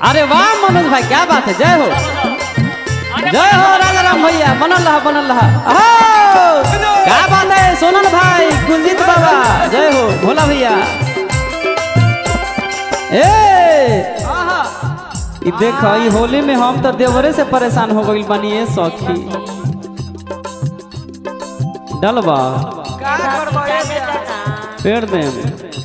अरे वाह मनोज भाई क्या बात है जय हो जय हो राजा राम भैया बनल रहा बनल रहा अहो! क्या बात है सोनल भाई कुलजीत बाबा जय हो भोला भैया ए ई देख ई होली में हम तो देवरे से परेशान हो गइल बानी ए सखी डलबा का करबो ए बेटा पेड़ में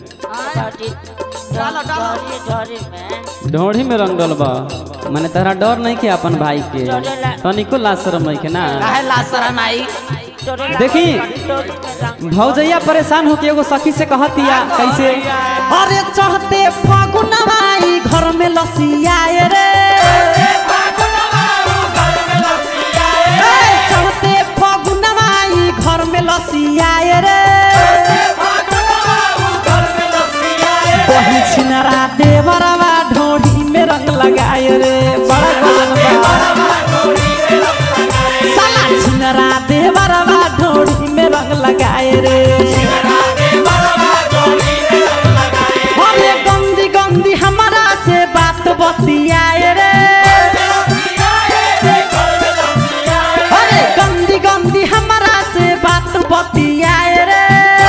ढोढ़ी में रंगल बा माने तहरा डर नहीं के अपन भाई के तनिको लाज शरम नहीं के ना काहे लासरा माई देखी भौजैया परेशान हो के एगो सखी से कहतिया कैसे अरे चढ़ते फागुनवाई घर में लसियाए रे ए, चढ़ते फागुनवाई घर में लसियाए रे बही छिनरा देवरवा ढोढ़ी में रंग लगाए रे बड़ा गजन बा साला छिनरा देवरवा ढोढ़ी में रंग लगाए रे अरे गंदी गंदी हमारा से बात बतियाए रे अरे गंदी गंदी हमारा से बात बतियाए रे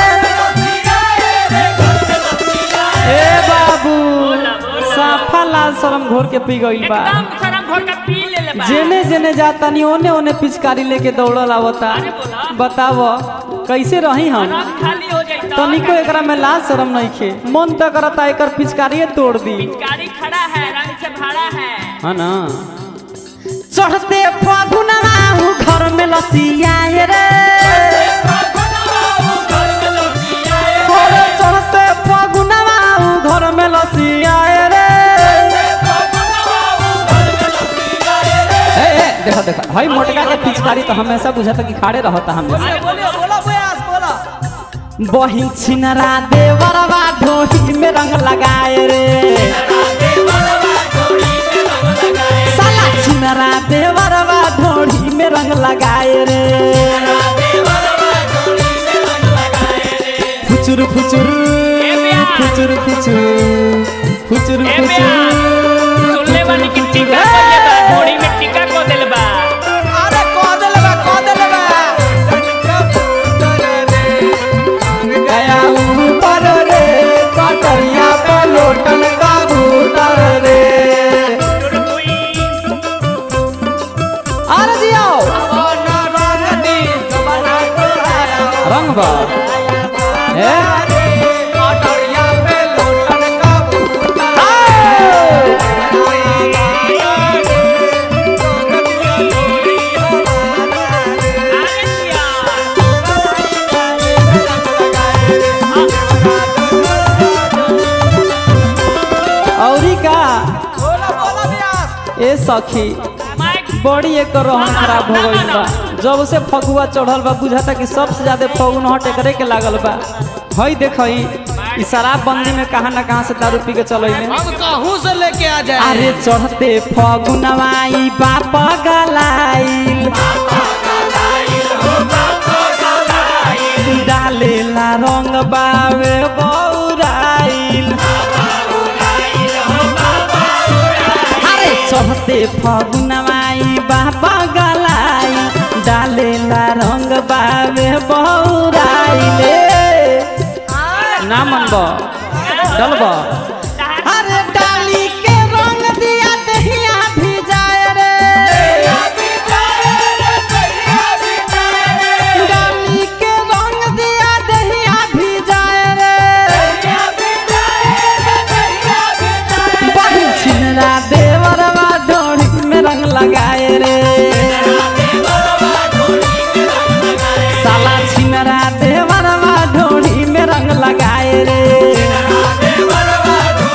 ए बाबू साफा लाल शरम घोर के पी गइल बा एकदम शरम घोर का पी ले ले बा जेने जेने जाता नहीं ओने ओने पिचकारी लेके दौड़ल आवता अरे बोला। बताव कैसे रही हम रंग खाली हो जाई तो तनिको एकरा में लाज शरम नहीं खे मन तो करता एकर पिचकारिये तोड़ दी गाड़ी खड़ा है रंग से भरा है है ना चढ़ते फागुनवा हूँ घर में लसियाए रे अरे चढ़ते फागुनवा हूँ घर में लसियाए रे ए, ए, देखो देखो भाई मोटका के पिचकारी तो हमेशा बुझाता कि खाड़े रहता हमेशा बोलो बोलो बयास बोलो बही छिनरा देवरवा ढोही में रंग लगाए रे साला छिनरा देवरवा ढोही में रंग लगाए रे फुचुर फुचुर फुचुर फुचुर फुचुर ए बेया फुचुर सुनले बानी कि टीका को ले बा घोड़ी में टीका को देले बा अरे कह देले बा कह देले बा गया ऊपर रे कटरिया पे लोटन का भूतर रे अरे जियो रंग बा ए आओ! अरे जिया औरी का बोलो बोलो बयास ए सखी माइक बड़ी एक रोहन खराब हो गइल बा जब से फगुआ चढ़ल बा बुझाता कि सबसे ज्यादा फगुन हट एकरे के लागल बा हई देखई ई शराब बंदी में कहाँ ना कहाँ से दारू पी के चलैले अब कहूं से लेके आ जाए अरे चढ़ते फगुनवाई बाप गलाइल डालेला रंग बावे बौराइल अरे चढ़ते फगुनवाई बाप गलाइल डालेला रंग बावे बौराइल ना मनब डलब अरे डाली के रंग दिया दहिया भी जाए रे डाली के रंग दिया दहिया भी जाए रे बही छिनरा देवरवा डोरी में रंग लगाए रे साला छिनरा देवरवा डोरी में रंग लगाए रे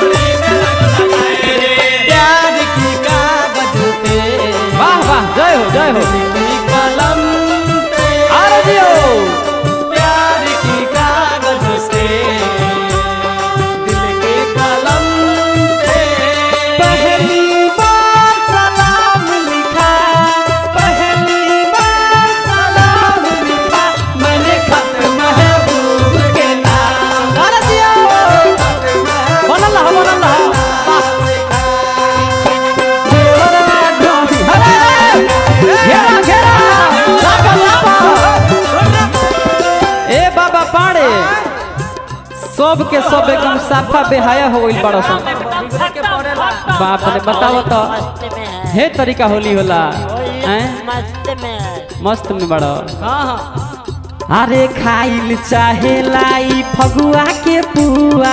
सब के सब एकदम साफा बेहाया हो गइल बड़ा सन एकदम के पड़ेला। खत्म बाप रे बताओ तो मस्त में है हे तरीका होली होला हैं मस्त में है मस्त में बड़ा हाँ हाँ अरे खाइल चाहे लाई फगुआ के पुआ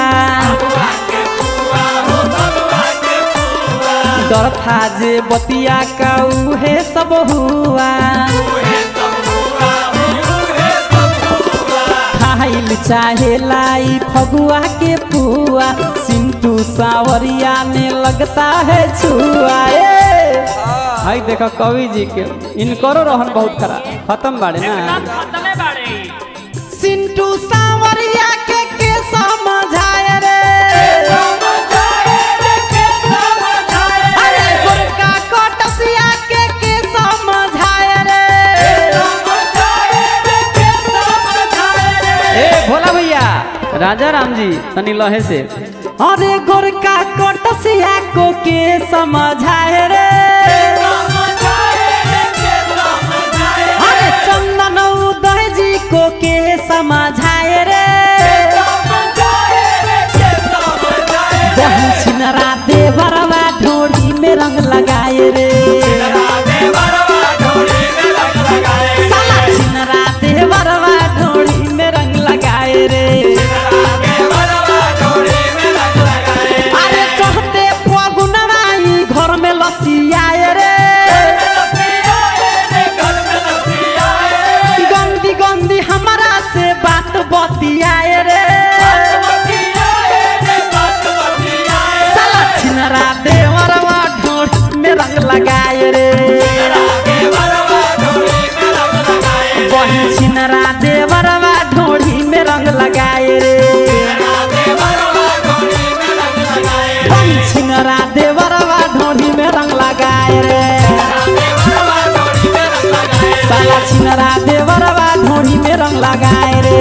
डर था जे बतिया का उहे सब हुआ खाइल चाहे लाई फगुआ के पुआ सिंटू सावरिया में लगता है छुआ ए हाय देखो कवि जी के इनकरो रहन बहुत खराब खत्म बाड़े ना एकदम खत्मे बाड़े सिंटू सावरिया के के समझाए रे अरे गोरका कोटसिया के के समझाए रे ए भोला भैया राजा राम जी तनी लहे से अरे गोरका कोटसिया को के समझाए रे अरे चंदन उदय जी को के समझाए रे बहू छिनरा देवरवा ढोड़ी में रंग लगाए रे साला छिनरा देवरवा ढोड़ी में रंग लगाए रे अरे चढ़ते फगुनवाई घर में लसियाए रे गंदी गंदी हमारा से बात बतियाए रे साला छिनरा देवरवा ढोड़ी में रंग लगाए रे बहन छिनरा देवरवा ढोड़ी में रंग लगाए रे बहन छिनरा देवरवा ढोड़ी में रंग लगाए रे साला छिनरा देवरवा ढोड़ी में रंग लगाए रे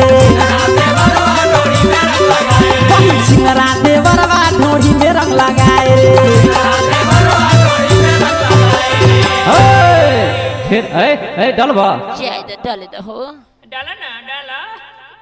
बहन छिनरा देवरवा ढोड़ी में रंग लगाए रे ओए, फिर ए ए डलबा जय दे डल दे हो डाला ना डाला